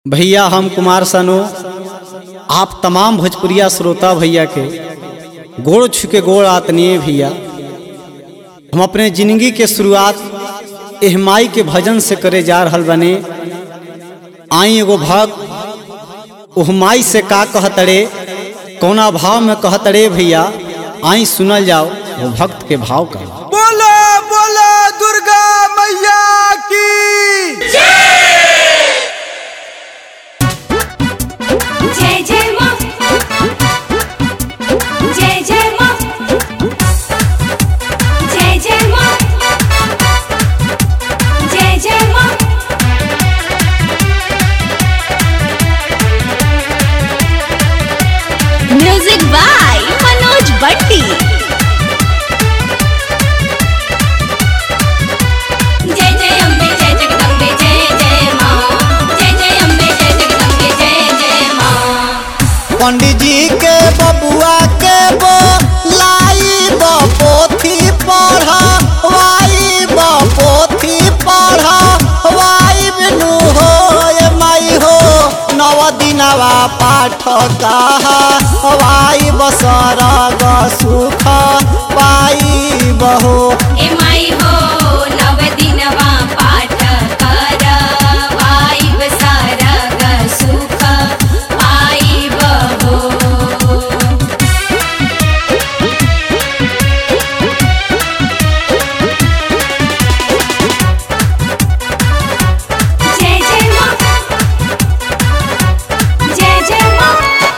भैया हम कुमार सानू आप तमाम भोजपुरिया श्रोता भैया के गोड़ छू के गोड़ आतनीय भैया हम अपने जिंदगी के शुरुआत एहमाई के भजन से करे जा रहल बने आई एगो भक्त ओहमाई से का कहतड़े कौना भाव में कहतड़े भैया आई सुनल जाओ वो भक्त के भाव का बोलो बोलो दुर्गा मैया की जय जय माँ जय जय माँ जय जय माँ जय जय माँ म्यूजिक बाय मनोज बट्टी जय जय अम्बे जय जगदम्बे जय जय माँ जय जय अम्बे जय जगदम्बे जय जय माँ पंडित जी के बबुआ के बो लाई बो पोथी पढ़ा वाई बो पोथी पढ़ा वाई बिनु हो ये माई हो नव दिनवा पाठ कहा वाई बसर सुख पाई बहो ए माई हो नव दिनवा पाठ कर वाइब सरग सुख पाइब हो जय जय माँ जय जय माँ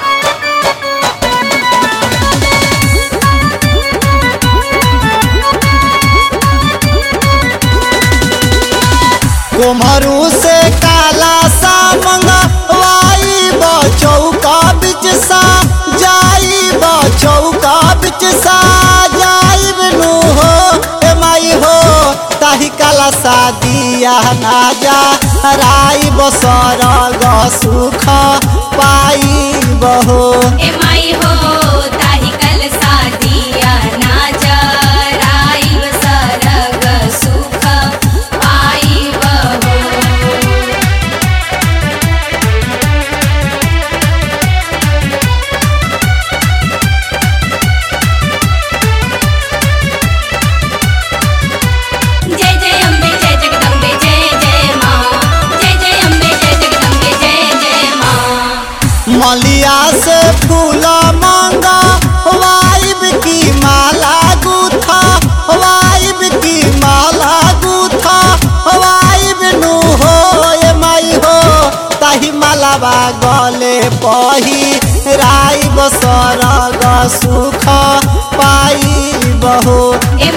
कुम्हरू से काला सा मंगवाई चौका बिच सा जाई चौका बिच सा जाई बिनु हो ए माई हो ताही काला सा दिया ना जा राई बसर सुख पाई बहो ए माई हो ताही कल सादिया ना जराइब सरग सुख पाइब हो जय जय अम्बे जय जगदम्बे जय जय माँ जय जय अम्बे जय जगदम्बे जय जय माँ मलिया से फूल मांगा वाइब की माला गुथा वाइब की माला गुथा वाइब नु हो ये माई हो ताही मालावा गले पही राई बसर सुख पाई बहो ए